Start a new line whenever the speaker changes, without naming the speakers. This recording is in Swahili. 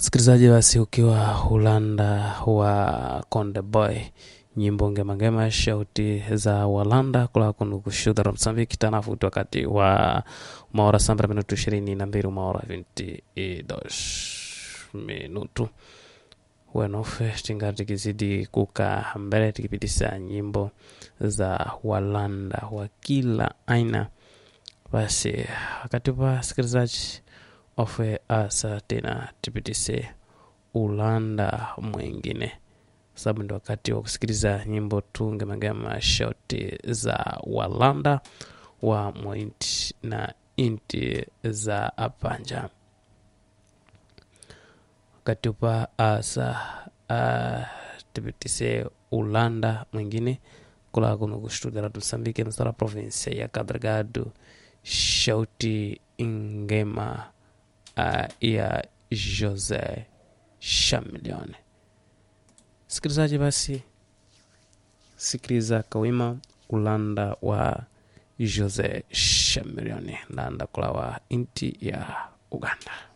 msikilizaji basi ukiwa ulanda wa konde boy nyimbo ngemangema shauti za walanda kula kunu kushudhara msambiki tanafuti wakati wa maora sambra minutu ishirini na mbili maora vinti idos minutu wenofe tinga tikizidi kuka mbele tikipitisa nyimbo za walanda wa kila aina basi wakati wa sikilizaji ofe asa tena tupitise ulanda mwingine sababu ndo wakati wa kusikiliza nyimbo tu ngemagema shauti za walanda wa mwainti na inti za apanja wakati upa asa uh, tupitise ulanda mwingine kula kuno kustudira tusambike msara provinsia ya kadragado shauti ngema uh, ya jose shamilione sikilizaji basi sikiliza kawima ulanda wa jose shamilione landa kula wa inti ya uganda